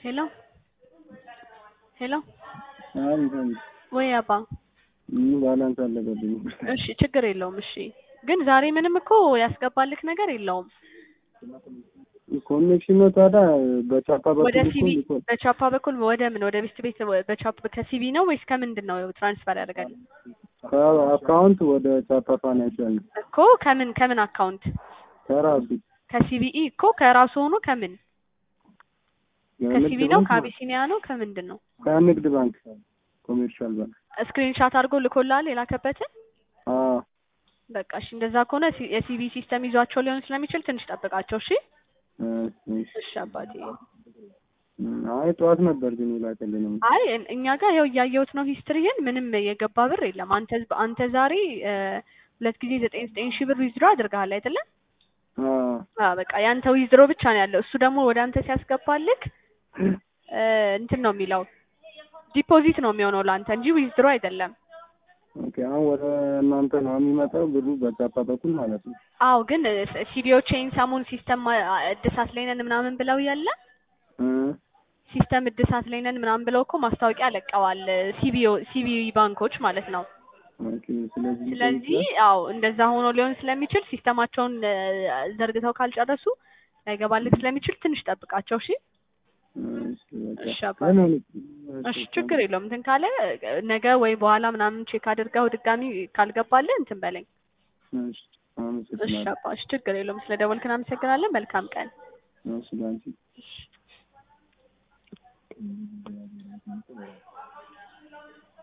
ሄሎ ሄሎ አቤት አቤት ወይ አባ ምን ባላንስ አለቀብኝ። እሺ ችግር የለውም እሺ ግን ዛሬ ምንም እኮ ያስገባልክ ነገር የለውም ኮኔክሽን ነው ታዲያ በቻፓ በኩል ወደ እኮ ሲቢ ልኮ- በቻፓ በኩል ወደ ምን ወደ ቤት ቤት በቻፓ ከሲቢ ነው ወይስ ከምንድን ነው ትራንስፈር ያደርጋል ከአካውንት ወደ ቻፓ ፋይናንሻል ነው እኮ ከምን ከምን አካውንት ከራሱ ከሲቢኢ እኮ ከራሱ ሆኖ ከምን ከሲቢ ከንግድ ነው ባንክ ከአቢሲኒያ ነው ከምንድን ነው ከንግድ ባንክ ኮሜርሻል ባንክ ስክሪንሻት አድርጎ ልኮላል የላከበትን አዎ በቃ እሺ እንደዛ ከሆነ ሲ- የሲቢ ሲስተም ይዟቸው ሊሆን ስለሚችል ትንሽ ጠብቃቸው እሺ እሺ። እሺ አባቴ አይ ጠዋት ነበር ግን ይላክልንም አይ እን- እኛ ጋር ያው እያየሁት ነው ሂስትሪህን ምንም የገባ ብር የለም አንተ አንተ ዛሬ እ፣ ሁለት ጊዜ ዘጠኝ ዘጠኝ ሺህ ብር ዊዝድሮ አድርገሃል አይደለ አዎ አዎ በቃ ያንተ ዊዝድሮ ብቻ ነው ያለው እሱ ደግሞ ወደ አንተ ሲያስገባልክ እ፣ እንትን ነው የሚለው ዲፖዚት ነው የሚሆነው ለአንተ እንጂ ዊዝድሮ አይደለም ኦኬ አሁን ወደ እናንተ ነው የሚመጣው ብሩ በቻፓ በኩል ማለት ነው አዎ ግን ሲዲዎቼን ሰሞን ሲስተም ማ- እድሳት ላይ ነን ምናምን ብለው ያለ እ ሲስተም እድሳት ላይ ነን ምናምን ብለው እኮ ማስታወቂያ ለቀዋል ሲቢኦ ሲቢ ባንኮች ማለት ነው ኦኬ ስለዚህ ስለዚህ አዎ እንደዛ ሆኖ ሊሆን ስለሚችል ሲስተማቸውን እ፣ ዘርግተው ካልጨረሱ ላይገባልክ ስለሚችል ትንሽ ጠብቃቸው እሺ እሺ በቃ እሺ አባቴ። ምን ሆነ? እሺ ችግር የለውም እንትን ካለ እ፣ ነገ ወይ በኋላ ምናምን ቼክ አድርገው ድጋሚ ካልገባልህ እንትን በለኝ እሺ እሺ አመሰግናለሁ። አባ እሺ ችግር የለውም ስለ ደወልክን አመሰግናለን መልካም ቀን እሺ ላንቺ